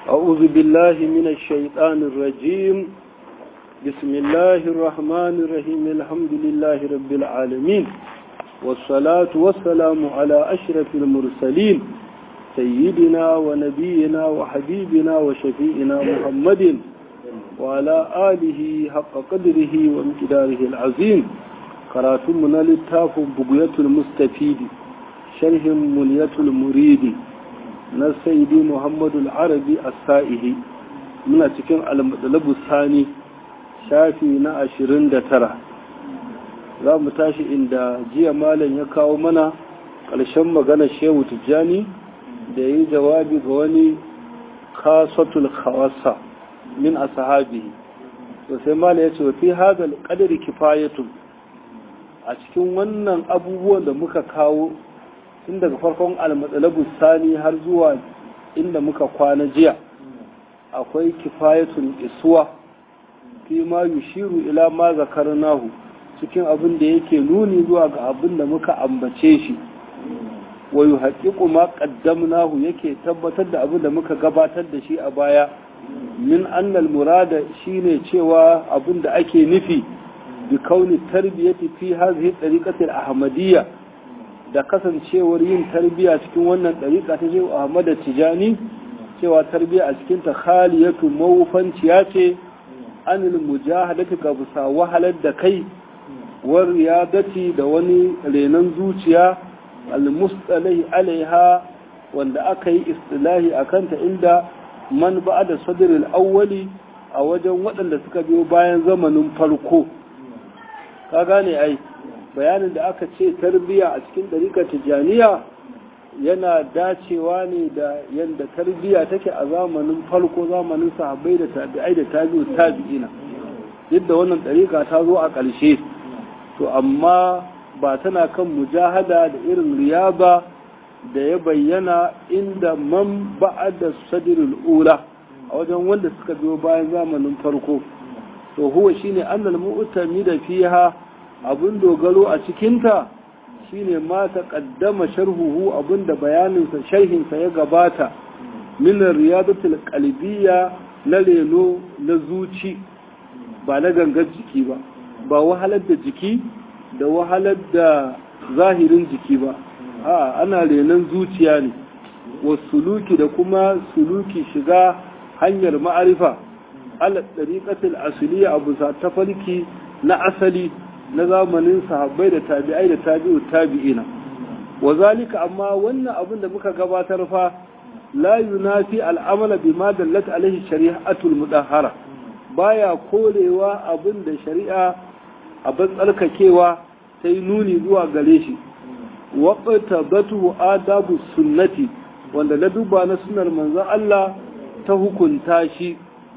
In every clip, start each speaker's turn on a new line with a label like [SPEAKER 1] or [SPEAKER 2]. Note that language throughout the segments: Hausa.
[SPEAKER 1] أعوذ بالله من الشيطان الرجيم بسم الله الرحمن الرحيم الحمد لله رب العالمين والصلاة والسلام على أشرف المرسلين سيدنا ونبينا وحبيبنا وشفيئنا محمد وعلى آله حق قدره وامتداره العظيم قراتمنا للتاف بقية المستفيد شرح ملية المريد na saidi muhammadu arabi a sa'ihi muna cikin almadalabu sani shafi na ashirin da tara za mu tashi inda jiya malam ya kawo mana ƙarshen magana shehu tijjani da yi jawabi ga wani kasatul khawasa min a sahabihi to sai malam ya ce wa fi hadal qadari kifayatun a cikin wannan abubuwan da muka kawo tun daga farkon almatsalabu sani har zuwa inda muka kwana jiya akwai kifayatun isuwa fi ma yushiru ila ma zakarnahu cikin abin da yake nuni zuwa ga abin da muka ambace shi wa yuhaqqiqu ma qaddamnahu yake tabbatar da abin da muka gabatar da shi a baya min annal murada shine cewa abin da ake nufi bi kauni tarbiyati fi hadhihi tariqati al-ahmadiyya da kasancewar yin tarbiya cikin wannan ɗariƙa ta shehu ahmad tijani cewa tarbiya a cikin ta khaliyatu mawufanciya ce anil mujahadati ga bisa wahalar da kai war riyadati da wani renon zuciya almustalahi alaiha wanda aka yi istilahi a kanta inda man ba da sadril awwali a wajen waɗanda suka biyo bayan zamanin farko ka gane ai bayanin da aka ce tarbiya a cikin ɗarikar tijjaniya yana dacewa ne da yadda tarbiya take a zamanin farko zamanin sahabbai da tabi'ai da tabi'u tabi'ina yadda wannan ɗarika ta zo a ƙarshe to amma ba tana kan mujahada da irin riyaba da ya bayyana inda man ba'ada sadirul ula a wajen wanda suka biyo bayan zamanin farko to huwa shine annal mu'tami da fiha abin dogaro a cikinta shine ma ta kaddama sharhuhu abinda bayaninsa sharhinsa ya gabata min riyadatul qalbiyya na reno na zuci ba na gangar jiki ba ba wahalar da jiki da wahalar da zahirin jiki ba a ana renon zuciya ne wasuluki da kuma suluki shiga hanyar ma'arifa ala ɗariƙatul asiliya abu sa tafarki na asali na zamanin sahabbai da tabi'ai da tabi'u tabi'ina wa zalika amma wannan abin da muka gabatar fa la yunafi al'amala bima dallat alaihi shari'atul mudahhara baya korewa abin da shari'a abin tsarkakewa sai nuni zuwa gare shi wa qatabatu adabu sunnati wanda na duba na sunnar manzon Allah ta hukunta shi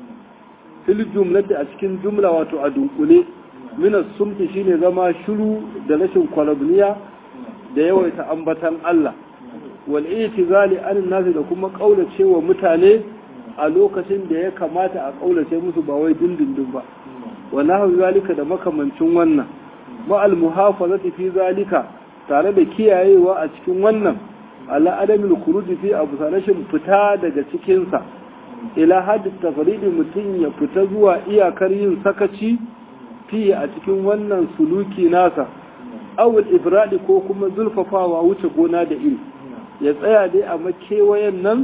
[SPEAKER 1] fil jumlati a cikin jumla wato a dunkule minas sumti shine zama shiru da rashin kwalabniya da yawaita ambatan Allah wal itizali an nasi da kuma kaulace wa mutane a lokacin da ya kamata a kaulace musu ba wai dindindin ba wa nahu zalika da makamancin wannan ma al muhafazati fi zalika tare da kiyayewa a cikin wannan ala adamil khuruj fi abu rashin fita daga cikin sa ila hadith tafridi mutun ya fita zuwa iyakar yin sakaci fiye a cikin wannan suluki nasa awul ibradi ko kuma zulfafawa wuce gona da iri ya tsaya dai a makewayen nan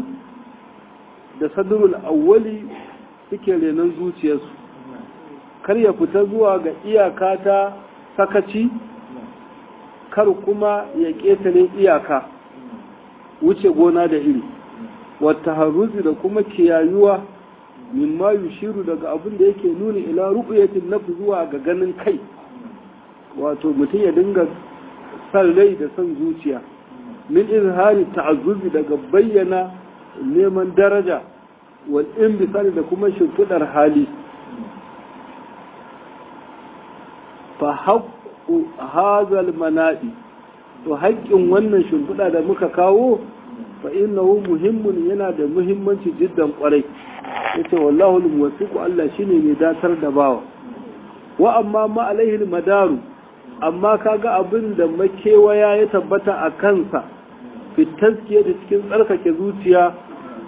[SPEAKER 1] da sadrul awwali suke renon zuciyarsu kar ya fita zuwa ga iyaka ta sakaci kar kuma ya ƙetare iyaka wuce gona da iri wata haruzi da kuma kiyayuwa mimma yushiru daga abin da yake nuni ila ru'yatin nafs zuwa ga ganin kai wato mutum ya dinga san rai da san zuciya min izhari ta'azzuzi daga bayyana neman daraja wal inbisari da kuma shimfidar hali fa haqqu hazal manadi to haƙƙin wannan shimfida da muka kawo fa innahu muhimmun yana da muhimmanci jiddan kwarai yace wallahu al-muwaffiqu Allah shine mai datar da bawa wa amma ma alaihi madaru amma kaga abin da makewaya ya tabbata a kansa fi taskiya da cikin tsarkake zuciya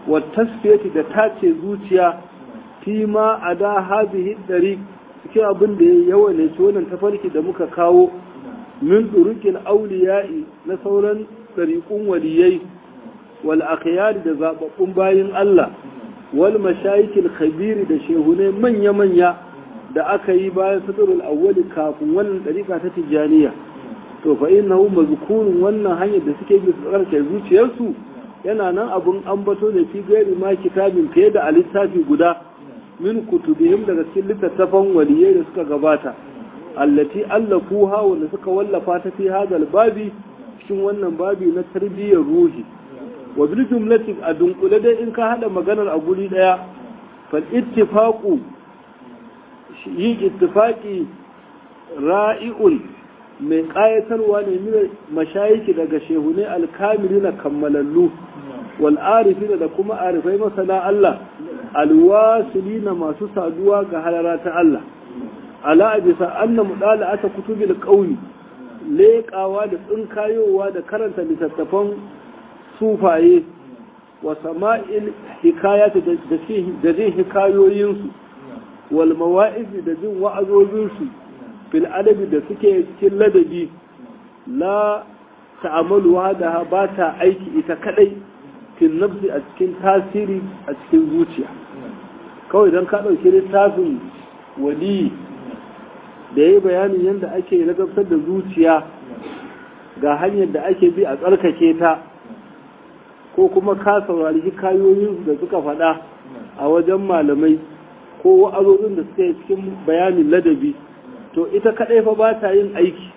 [SPEAKER 1] wa tasfiyati da tace zuciya fi ma a da hazihi ɗari cikin abin da ya yawa ne ci wannan tafarki da muka kawo min ɗurukin auliya'i na sauran ɗariƙun waliyai wal akhyari da zaɓaɓɓun bayin Allah wal mashayikil khabiri da shehunai manya-manya da aka yi bayan fitrul awwali kafin wannan ɗariƙa ta tijjaniya to fa innahu mazkurun wannan hanyar da suke bi tsarkake zuciyarsu yana nan abun ambato ne fi gairi ma kitabin fiye da a littafi guda min kutubihim daga cikin littattafan waliyai da suka gabata allati allafuha wanda suka wallafa ta fi hadal babi cikin wannan babi na tarbiyyar ruhi wa bil jumlati a dunkule dai in ka hada maganar a guri daya fal ittifaqu yin ittifaqi ra'i'un mai ƙayatarwa ne min mashayiki daga shehune alkamili na kammalallu wal arifina da kuma arifai masana Allah alwasilina masu saduwa ga halara ta Allah ala abisa anna mudala ata kutubil qawli leƙawa da tsinkayowa da karanta littattafan sufaye wa sama'il hikayati da jin hikayoyinsu wal mawa'izi da jin wa'azozinsu fil adabi da suke cikin ladabi la ta'amalu da ba ta aiki ita kadai fil nafsi a cikin tasiri a cikin zuciya kawai don ka ɗauki littafin wali da ya yi bayanin yadda ake ladabtar da zuciya ga hanyar da ake bi a tsarkake ta ko kuma ka saurari hikayoyin da suka faɗa a wajen malamai ko wa'azozin da suka yi cikin bayanin ladabi to ita kaɗai fa ba ta yin aiki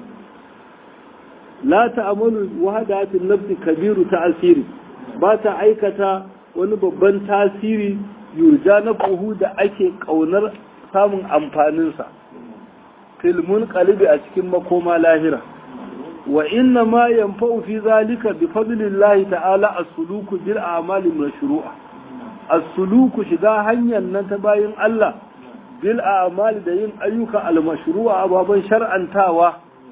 [SPEAKER 1] la ta'amalu wahadatin nafsi kabiru ta'asiri ba ta aikata wani babban tasiri yurja na buhu da ake ƙaunar samun amfaninsa filmun kalibi a cikin makoma lahira wa inna ma yanfa'u fi zalika bi fadlillahi ta'ala as-suluku bil a'mali mashru'a as-suluku shiga hanyar nan ta bayin Allah bil a'mali da yin ayyuka al-mashru'a ababan shar'antawa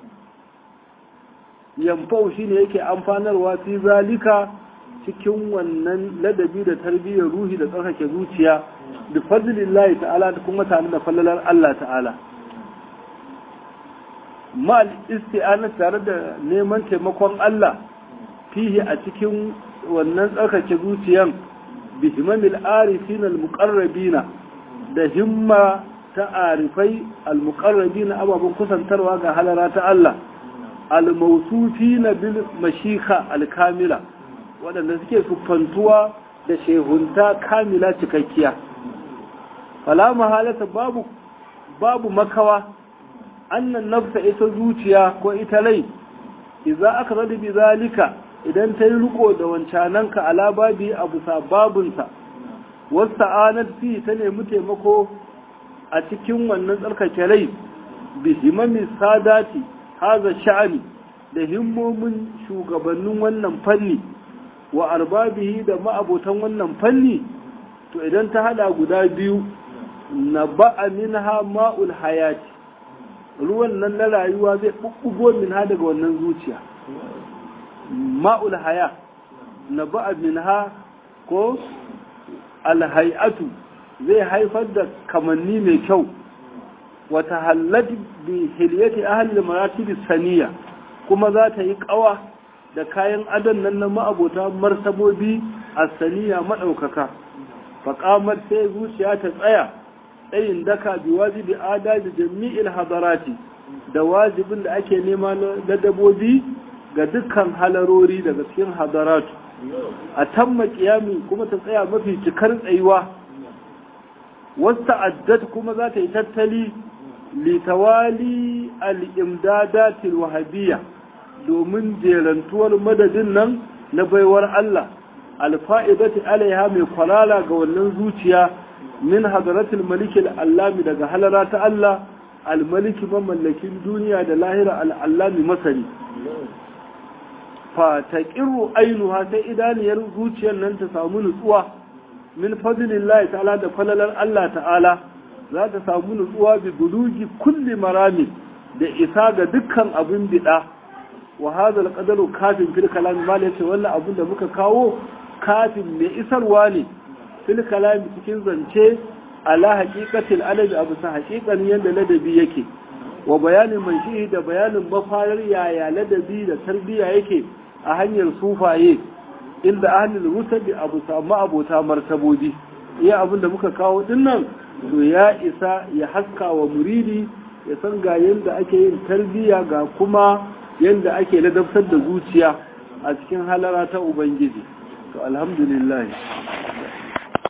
[SPEAKER 1] yanfa'u shine yake amfanarwa fi zalika cikin wannan ladabi da tarbiyyar ruhi da tsarkake zuciya bi fadlillahi ta'ala da kuma tare da fallalar Allah ta'ala mal isti'ana tare da neman taimakon Allah fihi a cikin wannan tsarkake zuciyan bi himamil arifin al-muqarrabina da himma ta arifai al-muqarrabina ababen kusantarwa ga halara ta Allah al-mawsufina bil mashika al-kamila waɗanda suke siffantuwa da shehunta kamila cikakkiya fala mahalata babu babu makawa annan nafsa ita zuciya ko ita lai idza aka rada bi zalika idan ta yi riko da wancananka ala babi abu sababunsa wasta'anat fi ta nemi taimako a cikin wannan tsarkake rai bi himami sadati haza sha'ani da himmomin shugabannin wannan fanni wa arbabihi da ma'abotan wannan fanni to idan ta hada guda biyu na ba'a minha ma'ul hayati ruwan nan na rayuwa zai bubbugo minha daga wannan zuciya ma'ul haya na ba'a minha ko alhayatu zai haifar da kamanni mai kyau wata halladi bi hilyati ahli maratibi saniya kuma za ta yi kawa da kayan adon nan na ma'abota martabobi a saniya maɗaukaka faƙamar sai zuciya ta tsaya tsayin daka bi wajibi adabi jami'il hadarati da wajibin da ake nema na dabobi ga dukkan halarori daga cikin hadaratu a tamma kiyami kuma ta tsaya mafi cikar tsayuwa wasu addat kuma za ta yi tattali litawali al'imdadatil wahabiyya domin jerantuwar madadin nan na baiwar Allah alfa'idati alaiha mai kwalala ga wannan zuciya min hadaratul malikil allami daga halara ta Allah almaliki mamallakin duniya da lahira al'allami masani fa ta ƙiru ainuha sai idaniyar zuciyar nan ta samu nutsuwa min fadlillahi ta'ala da falalar Allah ta'ala za ta samu nutsuwa bi bulugi kulli marami da isa ga dukkan abin bida wa hadha alqadaru kafin fil kalam mal yace wannan abin da muka kawo kafin mai isarwa ne fil kalami cikin zance ala haqiqatil adabi abu sa haqiqan yanda ladabi yake wa bayanin manshihi da bayanin mafarar yaya ladabi da tarbiya yake a hanyar sufaye inda ahlul rusabi abu samu abota martabobi iya abin da muka kawo dinnan to ya isa ya haska wa muridi ya san ga yanda ake yin tarbiya ga kuma yanda ake ladabtar da zuciya a cikin halara ta ubangiji to alhamdulillah